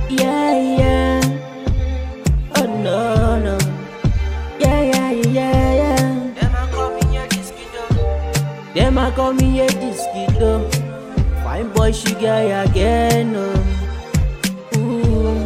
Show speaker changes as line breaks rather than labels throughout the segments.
Yeah, yeah. Oh no, no. Yeah, yeah, yeah, yeah.
Them a call me a disky dog.
Them a call me a disquito. Fine boy, she guy again. Oh. Ooh.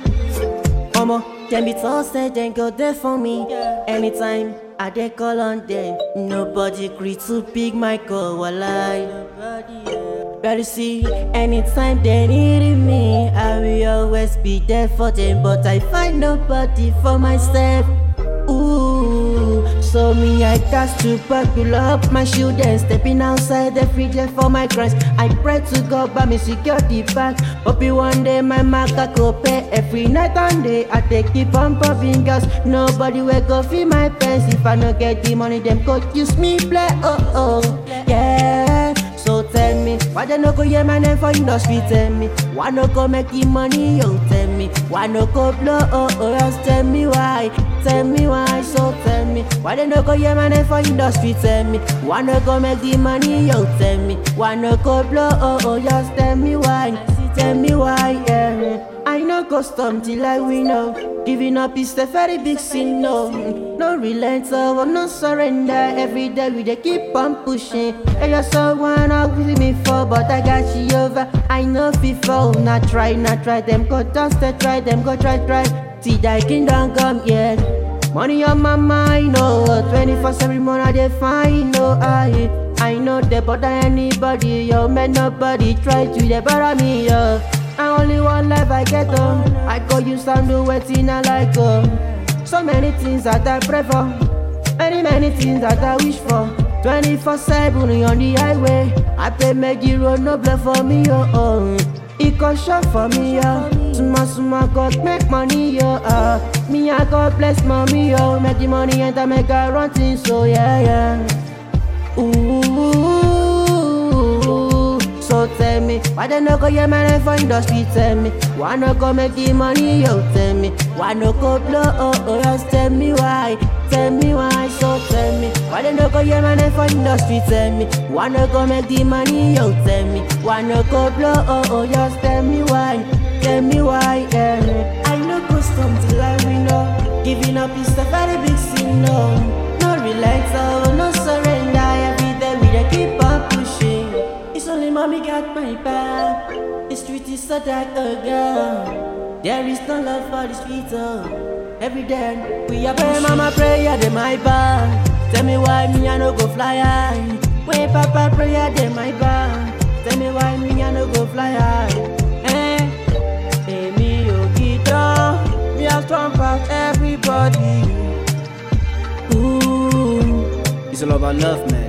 Omo, them be so said then go there for me. Anytime I dey call on them, nobody agree to pick my call. Walai. But you see, anytime they need me, I will always be there for them. But I find nobody for myself. Ooh, so me I got to buckle up my shoe then stepping outside every day for my crimes. I pray to God by me security back. Hope you one day my marker go pay every night and day. I take keep on popping gas. Nobody will go feel my pants if I no get the money. Them go use me play. Oh oh, yeah. So tell me, why they no go hear my name for industry? Tell me, why no go make the money? Yo, tell me, why no go blow? Oh, oh, just tell me why, tell me why. So tell me, why they no go hear my name for industry? Tell me, why no go make the money? Yo, tell me, why no go blow? Oh, oh, just tell me why, tell me why. Yeah. I no go stop till I win oh. Giving up is a very big sin no No relent oh, no surrender Every day we dey keep on pushing I just saw one out with me for But I got you over I know FIFA Not try, not try Them go just they try Them go try, try See that kingdom come yeah Money on my mind oh 24 every month I dey find no I I know they bother anybody yo Man nobody try to dey bother me yo I only one life I get um I go use and do wetin I like um So many things that I pray for Many many things that I wish for 24 7 on the highway I pray make the road no block for me oh oh It go short for me oh Small small God make money yo uh Me I God bless mommy yo Make the money enter make I run things so yeah yeah Ooh, so tell me, why they no go hear my name for industry? Tell me, why no go make the money? Yo, tell me, why no go blow? Oh, oh, just tell me why, tell me why. So tell me, why they no go hear my name for industry? Tell me, why no go make the money? Yo, tell me, why no go blow? Oh, oh, just tell me why, tell me why. Yeah, I no go stop till I win. Oh, giving up is a very big sin. No, no relax, oh, no surrender. Every day we dey keep on pushing. It's only mommy got my back. The street is so dark, oh girl. There is no love for the street, oh. Every day we are pray, mama prayer, they my back. Tell me why me I no go fly high. When papa prayer, they my back. Tell me why me I no go fly high. Eh, eh, me oh guitar, me a strong past everybody. Ooh.
It's all about love, man.